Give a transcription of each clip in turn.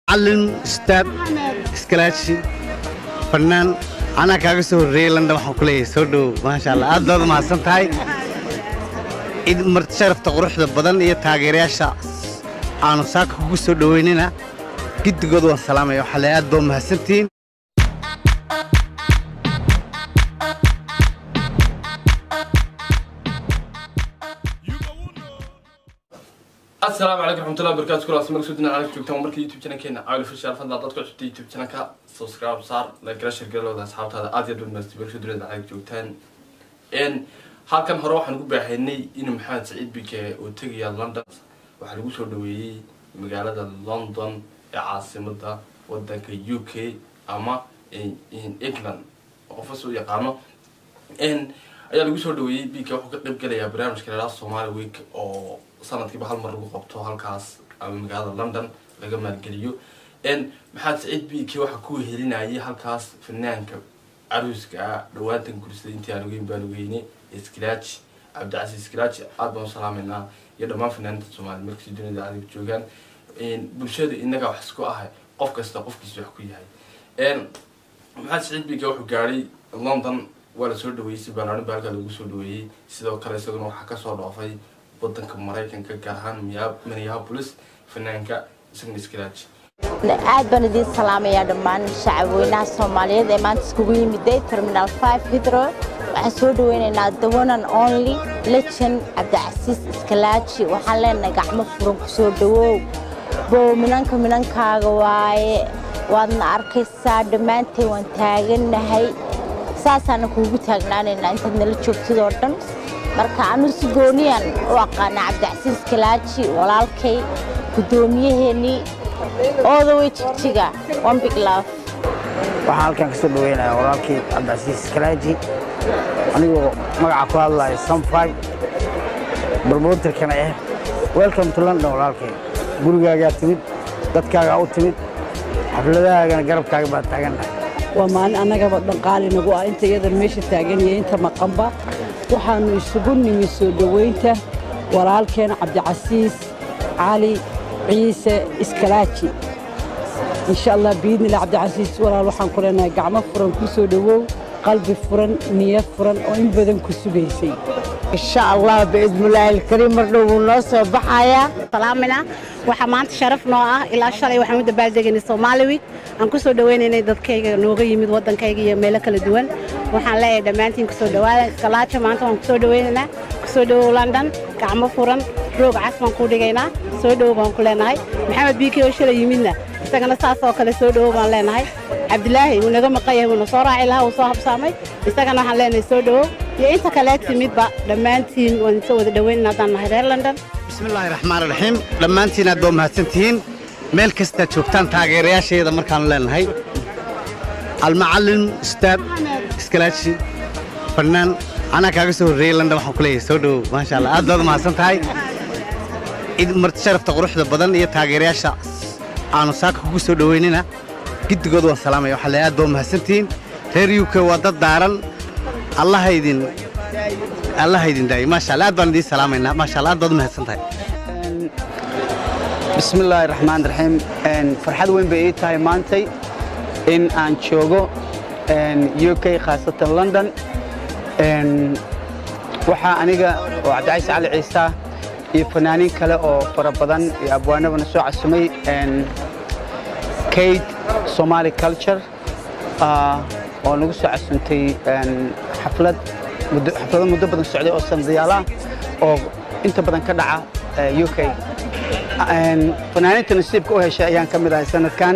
macalin ustaad iskalaashi fannaan anaa kaaga soo horreeyey london waxaan ku leeyahay soo dhow maasha allah aad baad mahadsan tahay id marti sharafta quruxda badan iyo taageerayaasha aanu saaka kugu soo dhoweynina giddigood waan salaamaya waxaa leeyahay aad baad mahadsantihiin asalaamu calaykum raxmatullahi wabarakatu kulaas meel sudina caalamka joogtaan marka youtube channelkeena cawil official fadlan dadka cusubta youtube channelka subscribe saar like gara share galowda asxaabtaada aad iyo aad baad meel sudina caalamka joogtaan n halkan hore waxaan ugu baahaynay in maxamed saciid bike uu tegaya london waxaa lagu soo dhaweeyey magaalada london ee caasimada wadanka u k ama england qofas u yaqaano n ayaa lagu soo dhaweeyey bike wuxuu ka qayb galayaa barnaamijka leelaa somali week oo sanadkiiba hal mar lagu qabto halkaas ama magaalada london laga maalgeliyo n maxamed saciid bike waxaa ku helinayay halkaas fanaanka caruuska ah dhawaantan gursada intii aan ogeyn baan ogeyne skilaaji cabdicasiis skilaaji aad baan u salaameynaa iyo dhammaan fanaaniinta soomaaliya markasi dunida adiga joogaan bulshada inaga wax isku ahay qof kasta qofkiisa wax ku yahay maxamed saciid bike wuxuu gaadhay london waa lasoo dhaweeyey si ballaarin baa halkaa lagu soo dhaweeyey sidoo kale isaguna waxaa kasoo dhoofay wadanka maraykanka gaar ahaan minneapolis fanaanka isagna skilaaji aad baan idiin salaamayaa dhammaan shacabweynaha soomaaliyeed ee maanta iskugu yimiday terminal five hidro waxaan soo dhaweynaynaa the one and only legend cabdicasiis iskalaaji waxaan leenahay gacmo furan ku soo dhawow bow minanka minankaaga waaye waadna arkaysaa dhammaanteen waan taagannahay saasaana kuugu taagnaanaynaa intaad nala joogtid oo dhan marka anu si gooniyan u aqaana cabdicasiis kalaaji walaalkay guddoomiyaheenii oodawey jigjiga one big love waxaan halkan kasoo dhaweynayaa walaalkii cabdicasiis kalaaji anigoo magaca ku hadlaya sunfive barmoterkana ah welcome to london walaalkay gurigaagaa timid dadkaagaa u timid xafladahaagana garabkaaga baa taagannahay waa maalin annagaba dhanqaali nagu ah inta iyadan meesha taagan iyo inta maqanba waxaannu isugu nimi soo dhowaynta walaalkeena cabdicasiis cali ciise iskalaaji insha allah biidnila cabdicasiis walaal waxaan ku leenahay gacmo furan ku soo dhowow qalbi furan niyo furan oo in badan ku sugaysay insha allah biidnillaahi alkariim mar dhow wuu noo soo baxayaa salaamina waxaa maanta sharaf noo ah ilaa shalay waxaan u dabaaldegaynay Somali Week aan ku soo dhaweynaynay dadkayga nooga yimid wadankayga iyo meelo kala duwan waxaan leeyahay dhammaantiin ku soo dhawaada iskalaaja maanta waan ku soo dhaweynaynaa ku soo dhawow London gacmo furan roog cas baan ku dhigaynaa soo dhawow baan ku leenahay maxamed biiki oo shalay yimidna isagana saas oo kale soo dhawow baan leenahay cabdilaahi wuu naga maqan yahay wuuna soo raaci lahaa wuu soo habsaamay isagana waxaan leenahay soo dhawow iyo inta kale timidba dhammaantiin waan soo wada dhaweynaynaa haddaan nahay reer london bismillaahi raxmaan raxiim dhammaantiin aad baa mahadsantihiin meel kastaad joogtaan taageerayaasheeda markaanu leenahay almacalin ustaad iskalaashi fannaan anaa kaaga soo horreeyey london waxaan ku leeyahay soo dhow maasha allah aad baad mahadsan tahay id marti sharafta quruxda badan iyo taageerayaasha aanu saaka kugu soo dhoweynina giddigood waan salaamaya waxaa leeyahay aad baad mahadsantihiin reer uk waa dad daaran allaha idin allaha idin daayo maasha allah aad baan idiin salaamaynaa maasha allah aad baad u mahadsan tahay bismi illaahi raxmaan raxiim farxad weyn bay ii tahay maantay in aan joogo u k khaasatan london waxaa aniga oo cabdicayse cali ciisa iyo fanaaniin kale oo fara badan iyo abwaanabana soo casumay kate somali culture oo nagu soo casuntay xaflad xaflado muddo badan socday oo sandayaala oo inta badan ka dhaca u k fanaaniinta nasiibka u heshay ayaan ka mid ahay sanadkan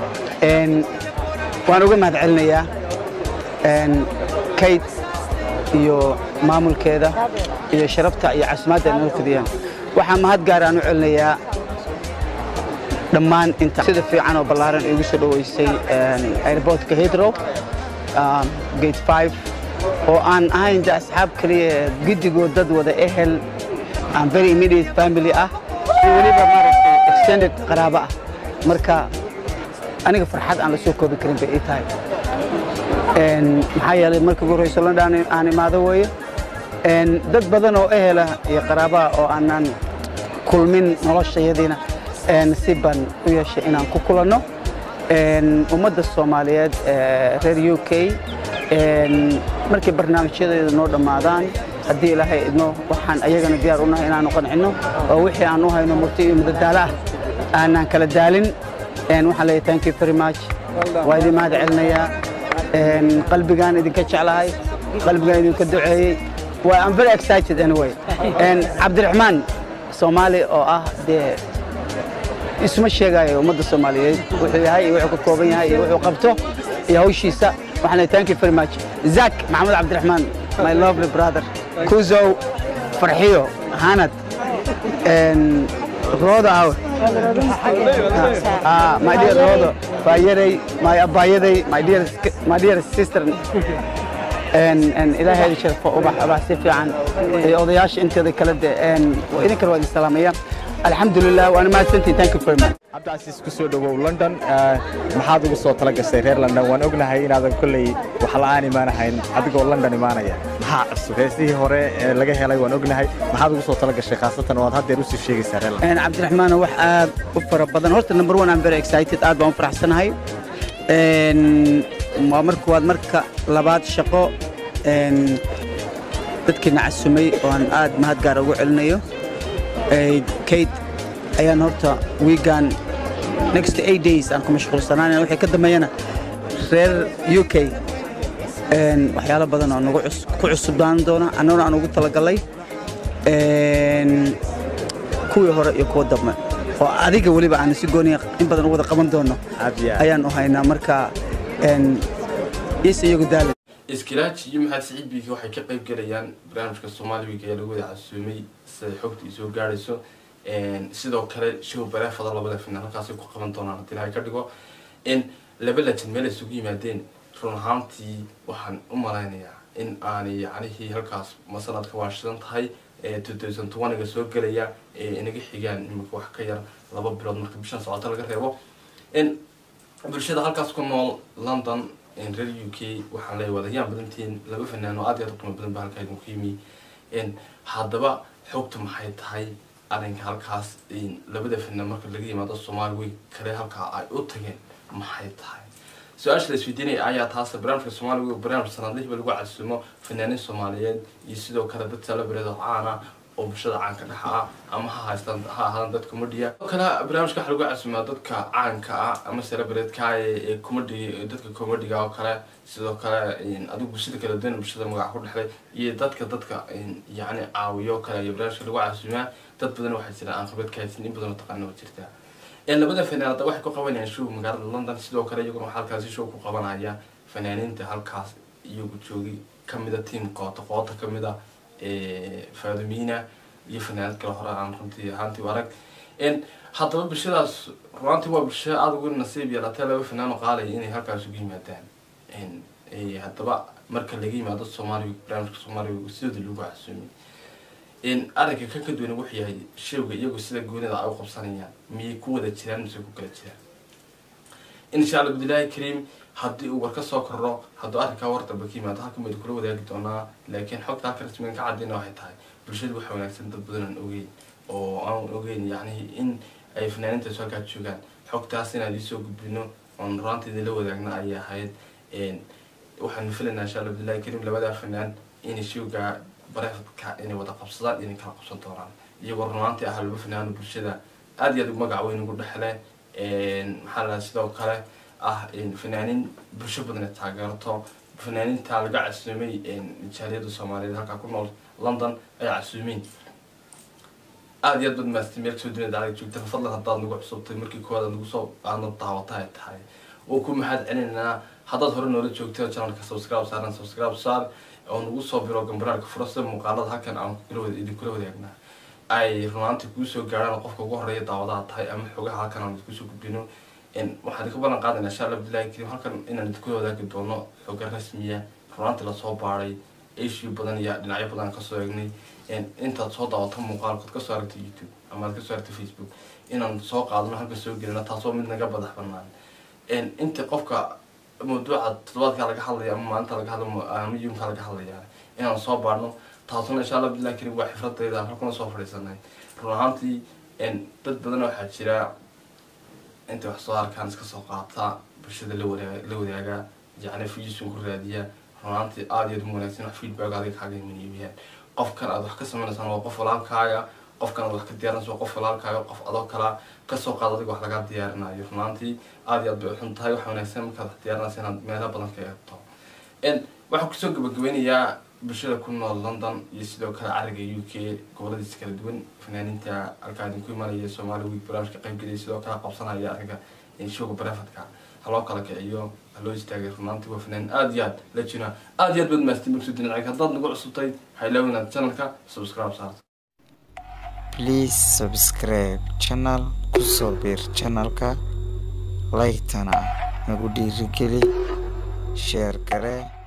waan uga mahad celinayaa kate iyo maamulkeeda iyo sharafta iyo casimaadda ay noo fidiyaan waxaa mahad gaar aan u celinayaa dhammaan inta sida fiican oo ballaaran igu soo dhoweysay airportka hidro gate five oo aan ahayn de asxaab kaliya giddigood dad wada ehel aan very immediate family ah iyo weliba maaragtay extended qaraabo ah marka aniga farxad aan la soo koobi karin bay ii tahay maxaa yeelay markii ugu horreyso london aan imaado weeye dad badan oo ehela iyo qaraabaha oo aanan kulmin noloshayadiina nasiib baan u yeeshay inaan ku kulanno ummadda soomaaliyeed ee reer u k markay barnaamijyadeeda noo dhammaadaan haddii ilaahay idmo waxaan ayagana diyaar u nahay inaanu qancinno oo wixii aan u hayno murti iyo madadaalo ah aanaan kala daalin waxaan leeyahay thank you very much waa idin mahad celinayaa qalbigaan idinka jeclahay qalbigaan idinka duceeyey waa I'm very excited anyway cabdiraxmaan soomaali oo ah dee isma sheegayo ummadda soomaaliyeed wuxuu yahay iyo wuxuu ka kooban yahay iyo wuxuu qabto iyo hawshiisa waxaan leeyahay thank you very much zak maxamed cabdiraxmaan my lovely brother kuzow farxiyo hanad rooda awe Ah, my dear Rodo, Bayaday, my Abayaday, my dear, my dear sister, and and ilaahay sharfo ubax ubax si fiican ee odayaasha inteeda kala de een idin kala wada salaamaya alxamdulilah waana mahadsantihin thank you very much cabdicasiis ku soo dhowow london maxaad ugu soo tala gashay reer london waan ognahay inaadan kolley wax la'aan imaanahayn adigoo london imaanaya maxaa cusub heesihii hore ee laga helay waan ognahay maxaad ugu soo tala gashay khaasatan oo aad haddeer usii sheegaysaa reer london een cabdiraxmaan wax aad u fara badan horta number one I'm very excited aad baan u faraxsanahay een waa marka waad marka labaad shaqo een dadkiina casumay oo aan aad mahad gaar ugu celinayo Ee, kate ayaan horta weegan next eight days aan ku mashquulsanaanaya wixii ka dambeeyana reer u k een waxyaalo badan oo nagu cus- ku cusubaan doona annaguna aan ugu talagalay een kuwii hore iyo kuwa dambe oo adiga weliba aan si gooniya in badan u wada qaban doono aad iyo aad ayaan u haynaa marka een is iyagu daali iskilaaji iyo maxamed siciid biiki waxay ka qayb galayaan barnaamijka soomaali week ee lagu wada casuumay siday xogta isoo gaadhayso sidoo kale show bareefada labada final halkaasay ku qaban doonaan haddii ilahay ka dhigo in laba lajan meel ay isugu yimaadeen run ahaantii waxaan u malaynayaa in aanay yacnihii halkaas ma sanadka waa shidan tahay ee 2020ga soo gelaya ee inaga xigaan imika wax ka yar laba bilood marka bishan socota laga reebo in bulshada halkaas ku nool london in reer u k waxaan leeyahay wadayaan badantiin laba fanaan oo aad iyo aad u qiimo badan ba halkaa idinku yimi in haddaba xogta maxay tahay arrinka halkaas in labada fanaan marka laga yimaado soomaali week kale halkaa ay u tageen maxay tahay su-aasha la isweydiinaya ayaa taas barnaamijka soomaali week barnaamij sanadlihiba lagu casuumo fanaaniin soomaaliyeed iyo sidoo kale dad celebrate oo caan ah oo bulshada caanka dhexa ah ama ha haystaan ha ahaadaan dad comediya sidoo kale barnaamijka waxaa lagu casuumaa dadka caanka ah ama celebrate-ka ee ee comedy dadka comediga oo kale sidoo kale in adigu bulshada kala duwan bulshada magaca ku dhexlay iyo dadka dadka in yacni caawiyo oo kale ayaa barnaamijka lagu casuumaa dad badan waxaa jira aan khibrad ka haysan in badan oo taqaana waa jirtaa een labada fanaanada waxay ku qabanayaan show magaalada london sidoo kale iyaguna waxaa halkaasi show ku qabanaya fanaaniinta halkaas iyagu joogi kamida team qoota qoota kamida faadumina iyo fanaanad kale hore aan runtii ahaantii u arag n haddaba bulshadaas runaantii waa bulsho aada ugu nasiib yeelatay laba fanaan oo qaalaya inay halkaas ugu yimaadaan n haddaba marka laga yimaado soomaaliya barnaamijka soomaaliya sidooda lagu casuumay in arrinka kan ka duwan wuxuu yahay showga iyagu sida goonida ay u qabsanayaan miyay ku wada jiraan mise ku kala jiraan insha allah bidilaahi kariim haddii uu war ka soo kordho hadduu arrinkaa war dambe ka yimaado halkan baynu kula wadaagi doonaa laakiin xogta halka rasmigan ka cadayna waxay tahay bulshadu waxa wanaagsan dad badan aan ogeyn oo aan ogeyn yacni in ay fanaaniintaas halkaa joogaan xogtaas inaan idiin soo gudbino oon raanta idinla wadaagna ayay ahayd waxaanu filaynaa insha allah bidilaahi kariim labadaa fanaan inay showga bareefadka inay wada qabsadaan inay kala qabsan doonaan iyagoo runaantii ah laba fanaano bulshada aad iyo aad magac weyn ugu dhexle maxaa la sidoo kale ah fanaaniin bulsho badan ay taageerto fanaaniinta laga casuumay jaaliyada soomaaliyeed halkaa ku nool london ay casuumeen aad iyo aad bad maastay meel kasoo dunida adag joogta fadlan haddaad nagu cusubtay markii koowaad aad nagu soo aadna daawata ay tahay oo ku mahad celinaynaa haddaad hore noola joogtay oo channelka subscribe saaran subscribe saar oo nagu soo biro gambaraalka fura sida muuqaalada halkan aan kula wada idinkula wadaagnaa ay runaantii kuu soo gaaraan qofka ugu horeeya daawadaha tahay ama xogaha halkan aan idinku soo gudbino waxaan idinka ballan qaadayna insha allah bilahi karim halkan inaan idinkula wadaagi doono xoga rasmiya runaantii lasoo baaray issue badan iyo dhinacyo badan aan kasoo eegnay intaad soo daawato muuqaalkood kasoo aragtay youtube ama aad kasoo aragtay facebook inaan soo qaadano halkan soo gelino taasoo mid naga badax banaan inta qofka mawduuca toddobaadkaa laga hadlaya ama maalinta laga hadla ama yumka laga hadlaya inaan soo baarno taasuna insha allah bilahi karim waa xifradayda aan halkuna soo fadhiisanay run ahaantii dad badan waxaa jira intay wax soo arkaan iska soo qaata bulshada la wadaa la wadaaga jecla fijisun ku raadiya runaantii aada iyo aad u wanaagsan wax feedback adiga kaaga imaniyaan qofkan aad wax ka sameynaysaan waa qof walaalkaaga qofkan aad wax ka diyaarinaysa waa qof walaalkaaga qof adoo kala kasoo qaad adiga wax lagaa diyaarinayo runaantii aada iyo aad bay uxun tahay waxa wanaagsan markaad wax diyaarinaysa inaad meelo badan ka eegto waxaan kusoo gabagabeynayaa bulshada ku nool london iyo sidoo kale cariga u k goboladiisa kala duwan fanaaniinta halkaa idinku imanaya somali week barnaamijka qaybgelaya sidoo kale qabsanaya ariga showga barefadka haloo kala kiciyo haloo istaagay runaantii waa fanaan aada iyo aad la jina aada iyo aad baad maastin magsud dhinacig haddaad nagu cusubtay waxaa ilaawi inaad channelka subscribe saarto please subscribe channel kusoo biir channelka like-tana nagu dhiirigeli sheer garee